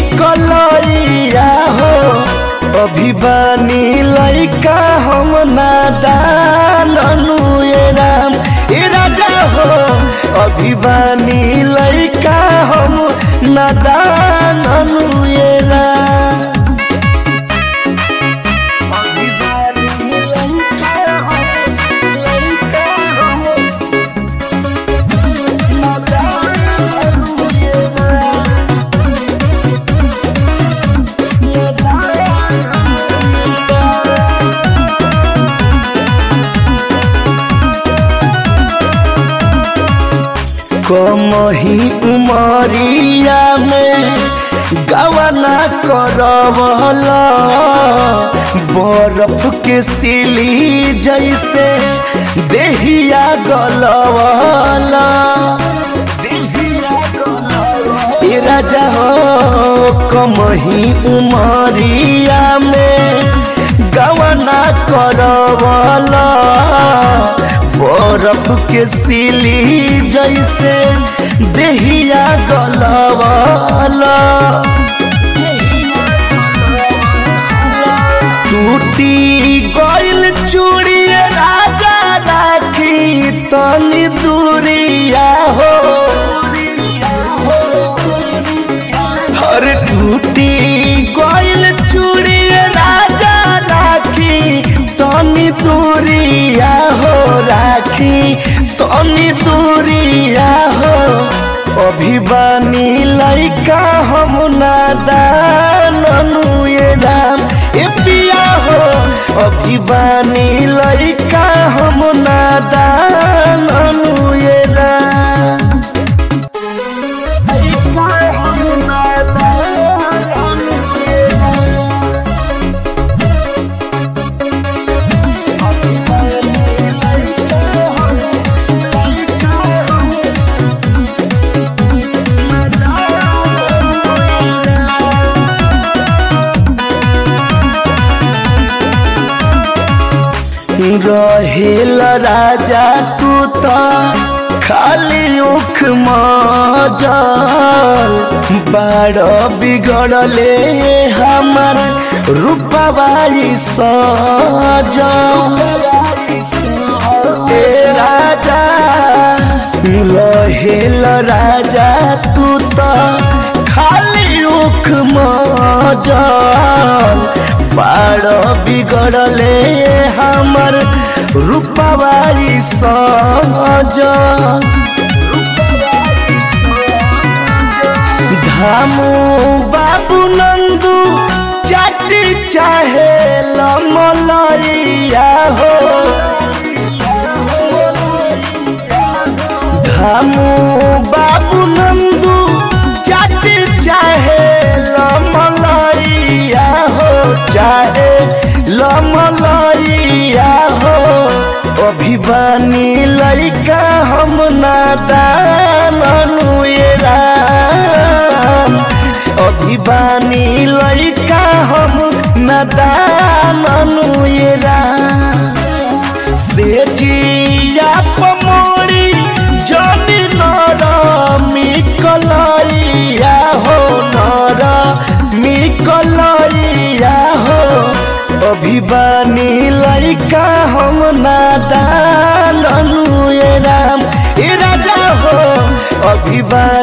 कलैया हो अभिबानी लैका हम नादान अनुए राम ए राजा हो अभिबानी लैका हम नादान अनुए राम अभिबानी लैका हम लैका हम नादान अनुए राम कमही उमरिया में गवना करवला बर्फ के सिली जैसे देहिया गलवला ए राजा हो कमही उमरिया में गवना करवला बर्फ के सिली जैसे देहिया गलवला टूटी गइल चूड़ी राजा राखी तनी दूरिया हो हर टूटी गइल चूड़ी राजा राखी तनी दूरिया हो राखी तनी दूरिया हो अभिबानी लैका हम नादान अनुए राम ए पिया हो अभिबानी लैका हम नादान अनुए राम लैका हम नादान अनुए राम रहेल राजा तू तो खाली उख मजल बाड़ बिगड़ले हमार रूपवाई सजल ए राजा रहेल राजा तू तो खाली उख मजल बाड़ बिगड़ले हमर रूपवाई सज धामू बाबू नंदू चाटी चाहे लमलैया हो धामू बाबू नंदू चाटी चाहे लमलैया हो चाहे लमलैया हो अभिबानी लैका हम नादान अनुए राम अभिबानी लैका हम नादान अनुए राम से जिया पमोड़ी जनी नर मिकलैया हो नर मिकलैया हो अभिबानी लैका हम नादान अनुए राम ए राजा हो अभिबानी